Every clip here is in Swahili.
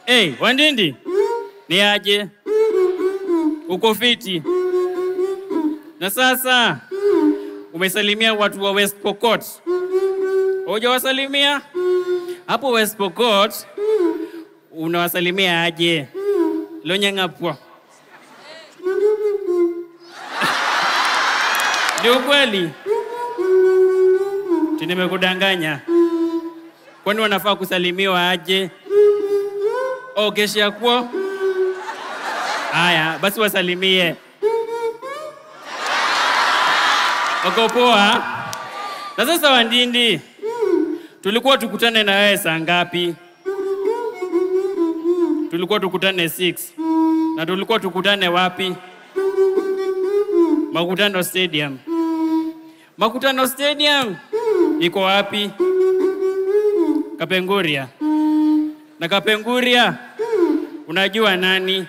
Hey, Wandindi, ni aje? Uko fiti? Na sasa umesalimia watu wa West Pokot, hujawasalimia hapo West Pokot, unawasalimia aje? Lonyang'apwa ni ukweli? Ti nimekudanganya? Kwani wanafaa kusalimiwa aje? Oh, kesha kuo? Haya, basi wasalimie. Wako poa? Na sasa Wandindi, tulikuwa tukutane na wewe saa ngapi? Tulikuwa tukutane 6 na tulikuwa tukutane wapi? Makutano Stadium. Makutano Stadium iko wapi? Kapenguria. Na Kapenguria unajua nani?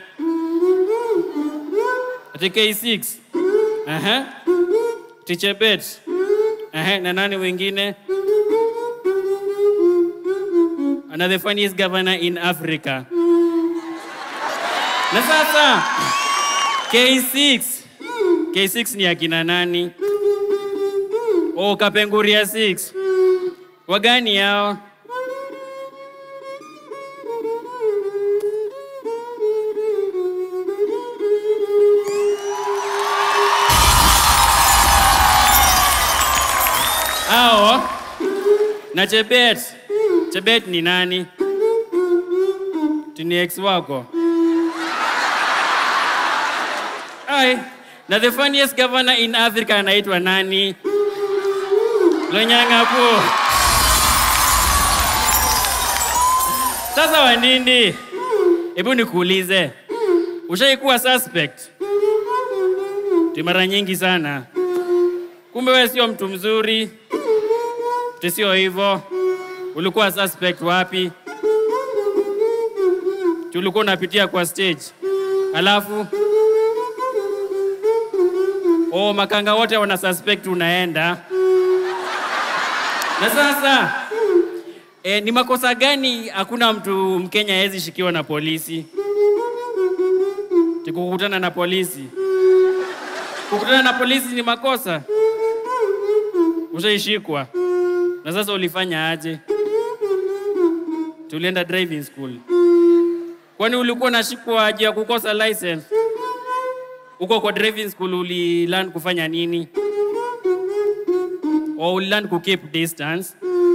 Ati K6. Aha. Tichebet. Aha, na nani wengine? And the funniest governor in Africa. Na sasa K6. K6 ni akina nani? Oh, Kapenguria 6. Wagani yao? Hao na Chebet. Chebet ni nani? Tuni ex wako. Ai, na the funniest governor in Africa anaitwa nani? Lonyang'apu. Sasa Wandindi, hebu nikuulize, ushaikuwa suspect? Ti mara nyingi sana. Kumbe wewe sio mtu mzuri. Ti sio hivyo. Ulikuwa suspect wapi? Ti ulikuwa unapitia kwa stage. Alafu Oh, makanga wote wana suspect unaenda. Na sasa e, ni makosa gani hakuna mtu Mkenya hawezi shikiwa na polisi? Tikukutana na polisi. Kukutana na polisi ni makosa? Ushaishikwa. Na sasa ulifanya aje? Tulienda driving school. Kwani ulikuwa unashikwa aje ya kukosa license? Uko kwa driving school ulilearn kufanya nini? Or ulilearn ku keep distance?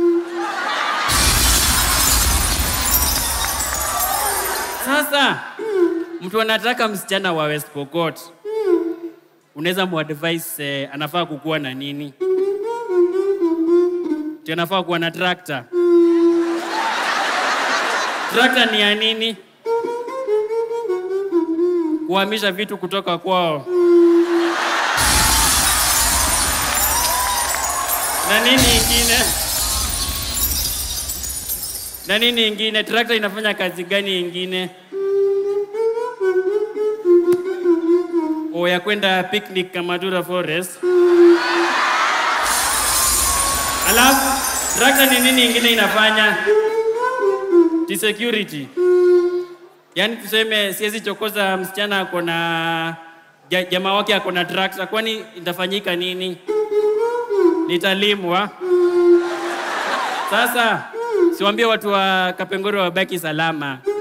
Sasa mtu anataka msichana wa West Pokot, unaweza muadvise eh, anafaa kukuwa na nini? Ti anafaa kuwa na tractor. Tractor ni ya nini? Kuhamisha vitu kutoka kwao. Na nini ingine? Na nini ingine? Tractor inafanya kazi gani ingine? O ya kwenda picnic Kamadura Forest. Alafu tractor ni nini ingine inafanya? Ti security. Yaani tuseme siwezi chokoza msichana ako na ja, jamaa wake ako na tractor, kwani itafanyika nini? Nitalimwa. Sasa siwaambie watu wa Kapengoro wabaki salama.